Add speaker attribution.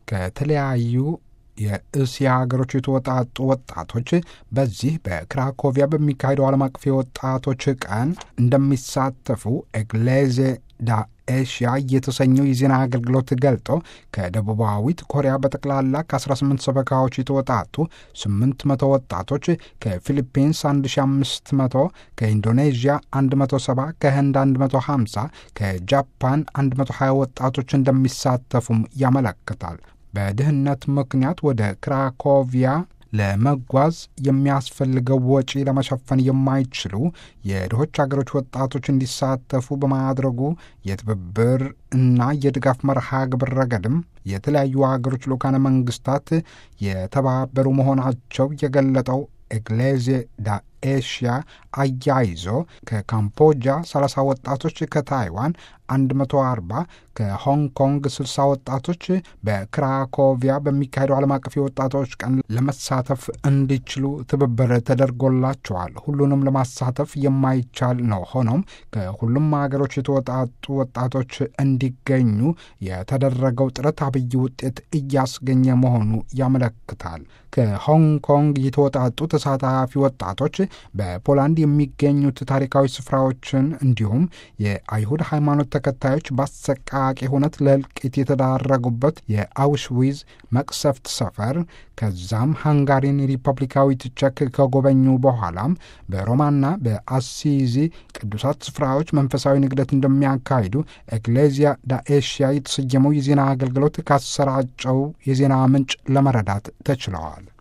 Speaker 1: ከተለያዩ የእስያ ሀገሮች የተወጣጡ ወጣቶች በዚህ በክራኮቪያ በሚካሄደው ዓለም አቀፍ የወጣቶች ቀን እንደሚሳተፉ ኤግሌዜ ዳ ኤሽያ የተሰኘው የዜና አገልግሎት ገልጦ ከደቡባዊት ኮሪያ በጠቅላላ ከ18 ሰበካዎች የተወጣጡ 800 ወጣቶች፣ ከፊሊፒንስ 1500፣ ከኢንዶኔዥያ 170፣ ከህንድ 150፣ ከጃፓን 120 ወጣቶች እንደሚሳተፉም ያመለክታል። በድህነት ምክንያት ወደ ክራኮቪያ ለመጓዝ የሚያስፈልገው ወጪ ለመሸፈን የማይችሉ የድሆች ሀገሮች ወጣቶች እንዲሳተፉ በማድረጉ የትብብር እና የድጋፍ መርሃ ግብር ረገድም የተለያዩ ሀገሮች ልኡካነ መንግስታት የተባበሩ መሆናቸው የገለጠው ኤግሌዜ ዳ ኤሽያ አያይዞ ከካምቦጃ 30 ወጣቶች፣ ከታይዋን 140፣ ከሆንግ ኮንግ 60 ወጣቶች በክራኮቪያ በሚካሄደው ዓለም አቀፍ የወጣቶች ቀን ለመሳተፍ እንዲችሉ ትብብር ተደርጎላቸዋል። ሁሉንም ለማሳተፍ የማይቻል ነው። ሆኖም ከሁሉም ሀገሮች የተወጣጡ ወጣቶች እንዲገኙ የተደረገው ጥረት አብይ ውጤት እያስገኘ መሆኑ ያመለክታል። ከሆንግ ኮንግ የተወጣጡ ተሳታፊ ወጣቶች በፖላንድ የሚገኙት ታሪካዊ ስፍራዎችን እንዲሁም የአይሁድ ሃይማኖት ተከታዮች በአሰቃቂ ሁነት ለእልቂት የተዳረጉበት የአውሽዊዝ መቅሰፍት ሰፈር ከዛም ሃንጋሪን ሪፐብሊካዊት ቼክ ከጎበኙ በኋላም በሮማና በአሲዚ ቅዱሳት ስፍራዎች መንፈሳዊ ንግደት እንደሚያካሂዱ ኤክሌዚያ ዳኤሽያ የተሰየመው የዜና አገልግሎት ካሰራጨው የዜና ምንጭ ለመረዳት ተችለዋል።